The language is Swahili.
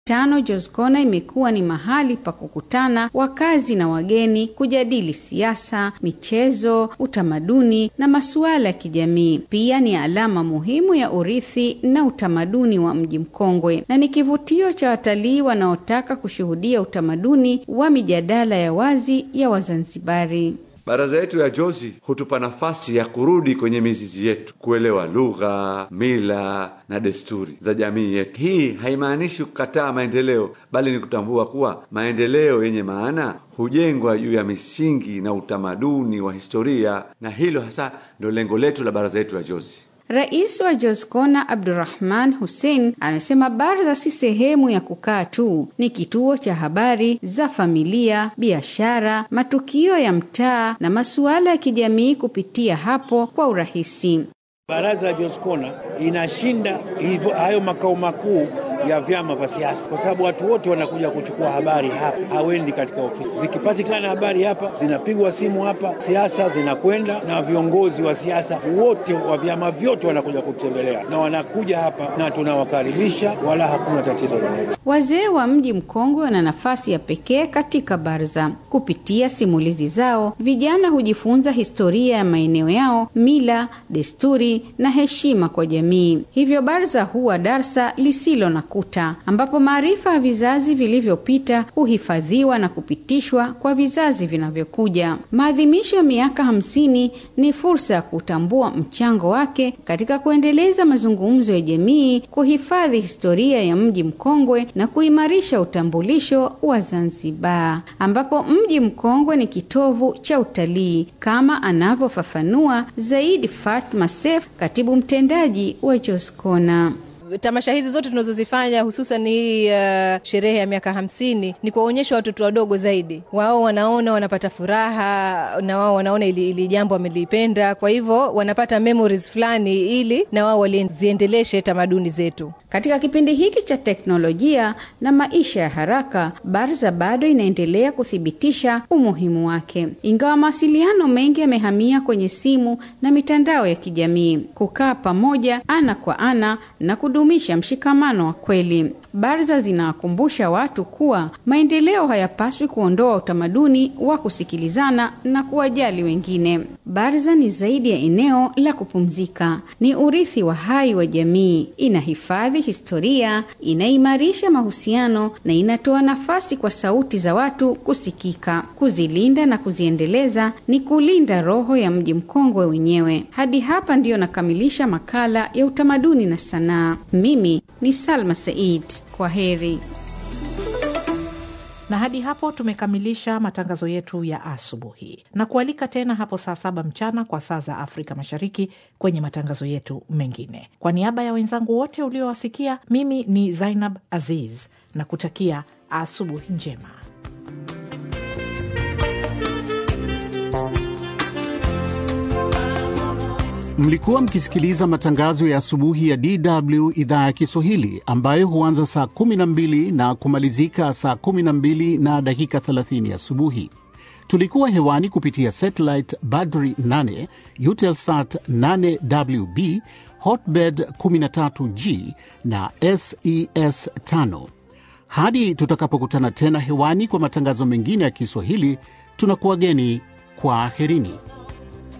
tano Joscona imekuwa ni mahali pa kukutana wakazi na wageni kujadili siasa, michezo, utamaduni na masuala ya kijamii. Pia ni alama muhimu ya urithi na utamaduni wa mji mkongwe na ni kivutio cha watalii wanaotaka kushuhudia utamaduni wa mijadala ya wazi ya Wazanzibari. Baraza yetu ya Jozi hutupa nafasi ya kurudi kwenye mizizi yetu, kuelewa lugha, mila na desturi za jamii yetu. Hii haimaanishi kukataa maendeleo, bali ni kutambua kuwa maendeleo yenye maana hujengwa juu ya misingi na utamaduni wa historia, na hilo hasa ndio lengo letu la baraza yetu ya Jozi. Rais wa Joscona Abdurrahman Hussein anasema baraza si sehemu ya kukaa tu, ni kituo cha habari za familia, biashara, matukio ya mtaa na masuala ya kijamii kupitia hapo kwa urahisi. Baraza ya Joscona inashinda hivyo hayo makao makuu ya vyama vya siasa, kwa sababu watu wote wanakuja kuchukua habari hapa, hawendi katika ofisi. Zikipatikana habari hapa, zinapigwa simu hapa, siasa zinakwenda, na viongozi wa siasa wote wa vyama vyote wanakuja kutembelea, na wanakuja hapa na tunawakaribisha, wala hakuna tatizo lolote. Wazee wa mji mkongwe wana nafasi ya pekee katika baraza. Kupitia simulizi zao, vijana hujifunza historia ya maeneo yao, mila, desturi na heshima kwa jamii. Hivyo baraza huwa darsa lisilo na kuta, ambapo maarifa ya vizazi vilivyopita huhifadhiwa na kupitishwa kwa vizazi vinavyokuja. Maadhimisho ya miaka hamsini ni fursa ya kutambua mchango wake katika kuendeleza mazungumzo ya jamii, kuhifadhi historia ya mji mkongwe na kuimarisha utambulisho wa Zanzibar, ambapo mji mkongwe ni kitovu cha utalii kama anavyofafanua zaidi Fatma Sef, katibu mtendaji wa Joscona. Tamasha hizi zote tunazozifanya hususan hii uh, sherehe ya miaka hamsini ni kuwaonyesha watoto wadogo zaidi. Wao wanaona wanapata furaha na wao wanaona ili, ili jambo wamelipenda, kwa hivyo wanapata memories fulani, ili na wao waliziendeleshe tamaduni zetu. Katika kipindi hiki cha teknolojia na maisha ya haraka, Barza bado inaendelea kuthibitisha umuhimu wake, ingawa mawasiliano mengi yamehamia kwenye simu na mitandao ya kijamii. Kukaa pamoja ana kwa ana na kudumisha mshikamano wa kweli. Barza zinawakumbusha watu kuwa maendeleo hayapaswi kuondoa utamaduni wa kusikilizana na kuwajali wengine. Barza ni zaidi ya eneo la kupumzika, ni urithi wa hai wa jamii. Inahifadhi historia, inaimarisha mahusiano na inatoa nafasi kwa sauti za watu kusikika. Kuzilinda na kuziendeleza ni kulinda roho ya mji mkongwe wenyewe. Hadi hapa ndiyo nakamilisha makala ya utamaduni na sanaa. Mimi ni Salma Said. Kwa heri. Na hadi hapo tumekamilisha matangazo yetu ya asubuhi, na kualika tena hapo saa saba mchana kwa saa za Afrika Mashariki kwenye matangazo yetu mengine. Kwa niaba ya wenzangu wote uliowasikia, mimi ni Zainab Aziz na kutakia asubuhi njema. Mlikuwa mkisikiliza matangazo ya asubuhi ya DW idhaa ya Kiswahili ambayo huanza saa 12 na kumalizika saa 12 na dakika 30 asubuhi. Tulikuwa hewani kupitia satellite Badri 8, Eutelsat 8WB, Hotbird 13G na SES 5. Hadi tutakapokutana tena hewani kwa matangazo mengine ya Kiswahili, tunakuwageni kwa aherini.